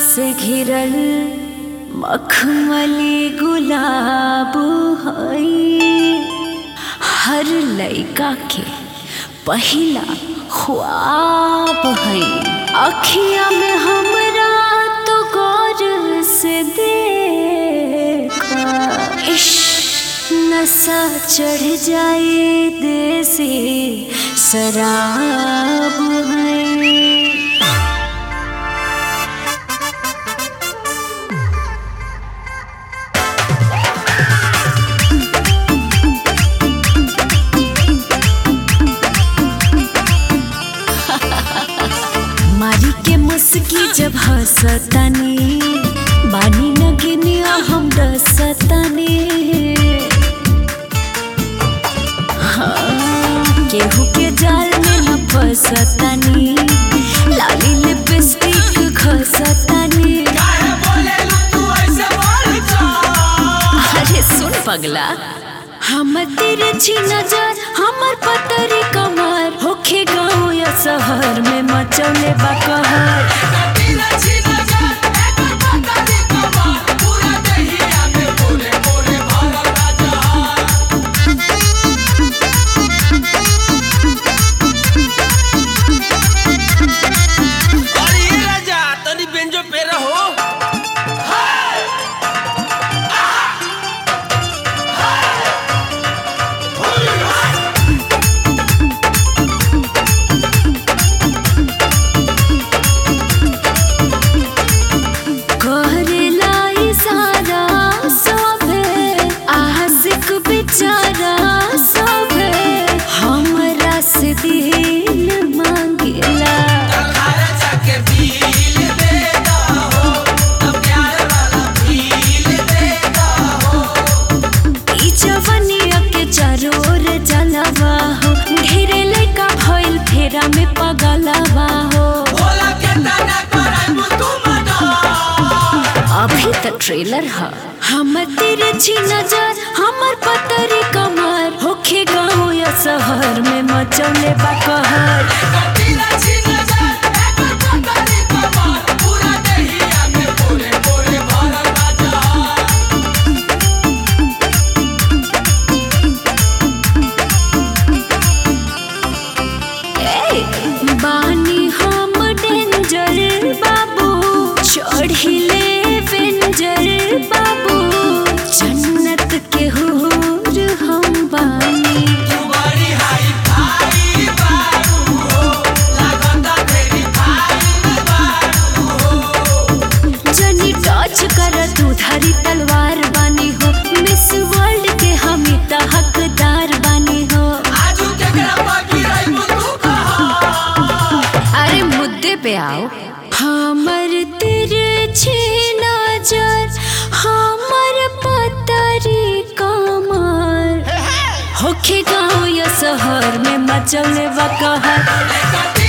से घिरल मखमली गुलाब हई हर लइका के पहिला ख्वाब हई अखिया में हमरा तो गौर से देखा इश्क नशा चढ़ जाए देसी शराब है मारी के मुस्की जब हंसतानी बानी नगिनिया हम रसतानी हाँ, केहू के जाल में न फंसतानी लाली लिपस्टिक घसतानी अरे सुन पगला हम तेरे छी नजर हमर पतरी कमर होखे गाँव या शहर में मचौले बा कहर अरे ये राजा तनी बेंजो पे रहो करेला इशारा सभे आशिक बेचारा सभे हमरा से दिल मांगेला ई जवनिया के चारों ओर जलवा हो ढेरे लइका भइल फेरा में पगलवा हो अभी तक ट्रेलर है हम तेरे छी नजर हमर पतरी कमर होखे गाँव या शहर में मचौले बा कहर ए, बानी हम डेंजर बाबू चढ़िले वेंजर बाबू जन्नत के हूर हम बानी जनी टच कर तू धारी तलवार बानी हो मिस वर्ल्ड के हम त हकदार बानी हो अरे मुद्दे पे आओ हमर तेरे छे नजर हमर पतरी कमर होखे गाँव या शहर में मचले बा कहर